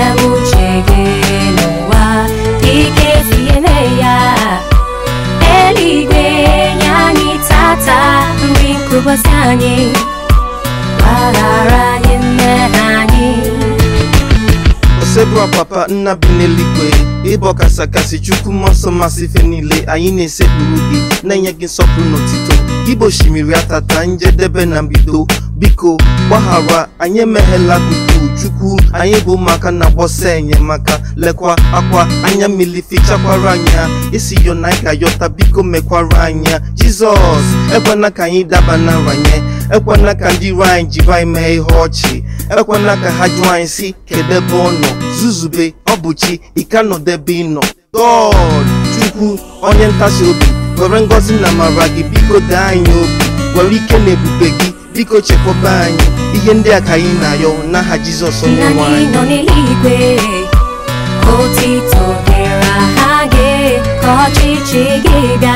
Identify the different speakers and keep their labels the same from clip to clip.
Speaker 1: uche gị n'ụwa ike tinyere ya eluigwe nye anyị tata nri nke ụbọchị anyị gbaghara anyị mmehie anyị
Speaker 2: osebụrụ papa nna bi n'eluigwe ịbọ kasakasị chukwu mmụọ nsọ masị ife niile anyị na-esekpuru gị na-enye gị nsọpụrụ n'otito gị bụ osimiri atata njedebe na mbido biko gbaghara anyị emeghela gbutu chukwu anyị bụ ụmụaka na-agbọsa enyemaka lekwa akwa anya mmiri fichakwara anya isi yo na anyị ga-ayọta biko mekwara anya jizọs ekwena ka anyị daba na nranye ekwena ka ndị iro anyị jiri anyị mee ihe ọchị ekwena ka ha jụọ anyị si kedu ebe ọ nọ zuzube ọ bụ chi ike nọdebe ị nọ god chukwu onye ntasi obi were ngọzi na amara gị biko dee anyị obi were ike na ebube gị biko chekwaba anyị ihe ndị a ka anyị na-ayọ n'aha jizọs
Speaker 1: Nna
Speaker 2: onyenwe
Speaker 1: anyị
Speaker 2: anyị
Speaker 1: nọ n'eluigwe otito dịrị aha gị ka ọchịchị gị bịa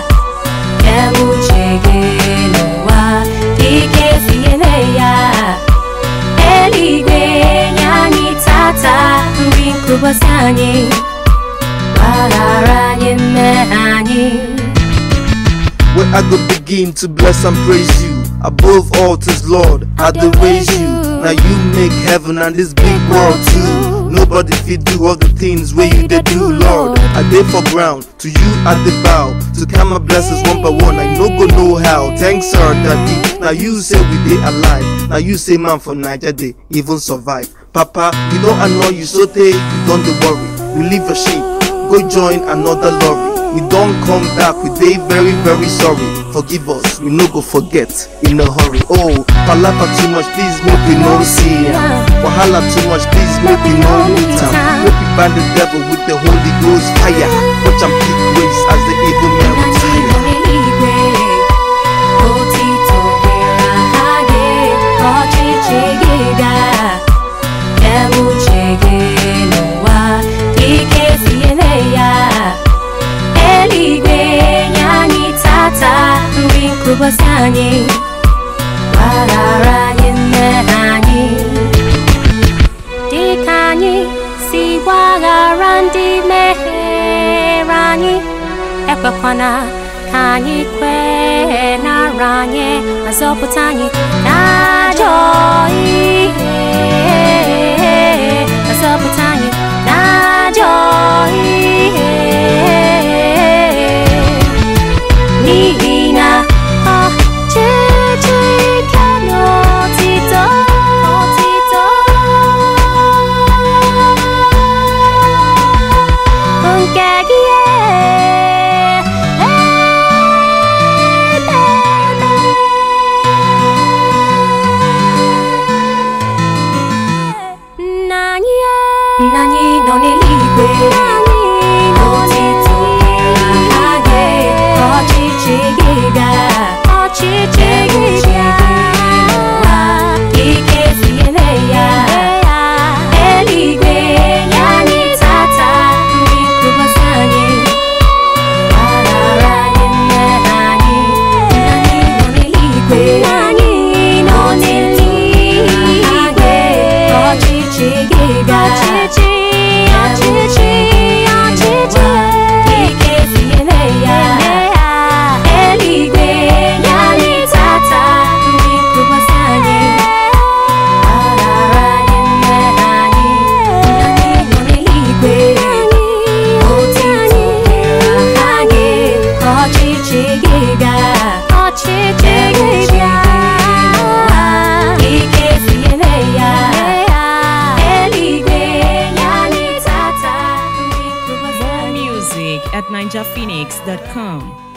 Speaker 1: ebe uche gị n'ụwa ike tinyere ya eluigwe nye anyị tata nri nke ụbọchị anyị gbaghara anyị mmehie anyị
Speaker 2: where I go begin to bless and praise you. Above all tis Lord, I do raise you. Now you make heaven and this big world too. Nobody fit do all the things where you did do, Lord. I did for ground, to you I did bow. To count my blessings one by one, I no go know how. Thanks, sir, daddy. Now you say we dey alive. Now you say man for Niger day even survive. Papa, we don't annoy you so they you don't dey worry. We leave your sheep, go join another lorry. We don't come back, we dey very very sorry. Forgive us, we no go forget in a hurry. Oh, palapa too much, please make we no see am. Wahala too much, please make we no meet am. Make we bind the devil with the Holy Ghost fire. Watch am pick ways as the evil man
Speaker 1: Nna
Speaker 2: will
Speaker 1: anyị nọ n'eluigwe otito dịrị aha gị ka ọchịchị gị bịa ebe uche gị n'ụwa ike tinyere ya eluigwe nye anyị tata nri nke ụbọchị anyị gbaghara anyị mmehie anyị dịka anyị si gbaghara ndị mehiere anyị ekwekwana ka anyị kwee nara anyị ma zọpụta anyị n'ajọ ihe ma zọpụta anyị n'ajọ ihe n'ihi na ọchịchị ike na otito otito bụ nke gị nna anyị nna anyị nọ n'eluigwe otito aha gị ka ọchịchị gị bịa ọchịchị gị bịa ike tinyere ya eluigwe nye anyị tata nri nke ụbọchị anyị gbaghara anyị mmehie anyị nna anyị nọ n'eluigwe ka ọchịchị gị bịa ọchịchị ọchịchị ọchịchị ike tinyere ya eluigwe nye anyị tata nri nke ụbọchị anyị gbaghara anyị mmehie anyị nna anyị nọ n'eluigwe otito dịrị aha gị ka ọchịchị gị bịa ọchịchị gị bịa ike tinyere ya eluigwe nye anyị tata nri nke ụbọchị
Speaker 3: More
Speaker 1: anyị
Speaker 3: music at ninjaphoenix.com.